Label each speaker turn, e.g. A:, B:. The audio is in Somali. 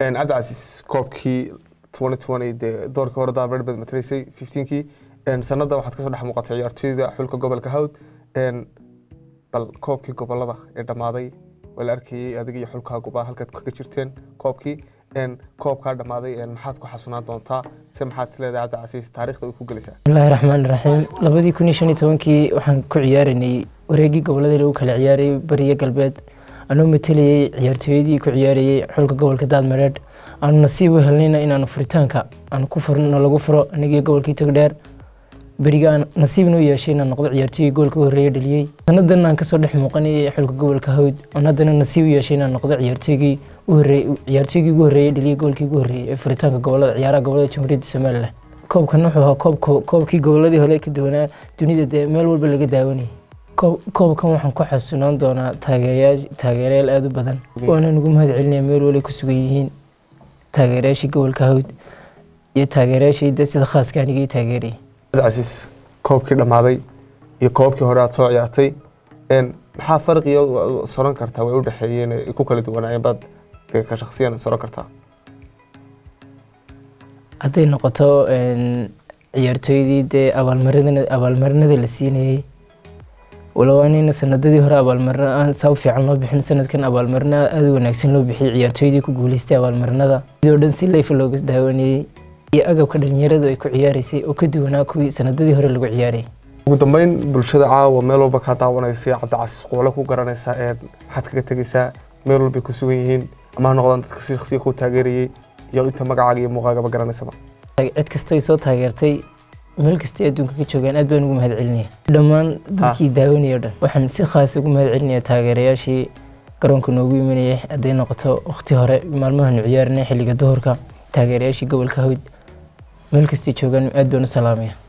A: cabdicasiis koobkii dee doorkii hore daabreer baad matalaysay fifteenkii sanada waxaad kasoo dhex muuqatay ciyaartooyda xulka gobolka hawd bal koobkii gobolada ee dhammaaday waa la arkayey adiga iyo xulkaaguba halkaad kaga jirteen koobkii koobkaa dhammaaday maxaad ku xasunaan doontaa se maxaad isleedahay cabdicasiis taarikhda way ku gelaysaa
B: bismillahi raxmaan raxiim labadii kun iyo shan iyo tobankii waxaan ku ciyaaranay wareegii gobolada lagu kala ciyaarayay bariyo galbeed anuu matalayey ciyaartooyadii ku ciyaarayey xulka gobolka daadmareedh aanu nasiib u helnayna inaanu furitaanka aan ku furno lagu furo anigii gobolkii togdheer beriga aan nasiibna u yeeshay inaan noqdo ciyaartooyii goolka u horreeya dhaliyey sanadan aan kasoo dhex muuqanayay xulka gobolka hawd aan haddana nasiib u yeeshay inaan noqdo ciyaartooygii u horreeyey ciyaartooygii ugu horreeyay dhaliyey goolkii ugu horreeyey ee furitaanka gobolada ciyaaraha gobolada jamhuuriyadda somalilan koobkan wuxuu ahaa koob koobkii goboladii hore ka duwanaa dunida dee meel walba laga daawanayay koobkan waxaan ku xasunaan doonaa taageerayaal aada u badan waana nugu mahad celinaya meel walay ku sugan yihiin taageerayaashii gobolka hawd iyo taageerayaashii de sida khaaska anigii taageerayay
A: cabdicasiis koobkii dhammaaday iyo koobkii hore aad soo ciyaartay maxaa farqiga soran kartaa way u dhexeeyeen ku kala duwanaayeen baad dee ka shaksiyan soran kartaa
B: hadday noqoto ciyaartooydii dee abaalmarinada abaalmarinada la siinayey walow anina sanadadii hore abaalmarino aan saa u fiican loo bixin sanadkan abaalmarino aada u wanaagsan loo bixiyey ciyaartooydii ku guuleystay abaalmarinada sidoo dhan si leyfa looga daawanayey iyo agabka dhalinyaradu ay ku ciyaaraysay oo ka duwanaa kuwii sanadadii hore lagu ciyaarayay
A: ugu dambeyn bulshada caawa meel walba kaa daawanaysay cabdicasiis qoole ku garanaysaa ee maxaad kaga tegaysaa meel walbay ku sugan yihiin ama ha noqdaan dadka si shaksiya ku taageerayey iyo inta magacaaga iyo muuqaagaba garanaysaba
B: cid kastoo soo taageertay meel kastay adduunka ka joogaan aad baan ugu mahad celinaya dhammaan dadkii daawanaya o dhan waxaan si khaas ugu mahad celinaya taageerayaashii garoonka noogu imanayay hadday noqoto waqti hore maalmahanu ciyaarinay xilliga duhurka taageerayaashii gobolka hawd meel kastay joogaan aad baan u salaamaya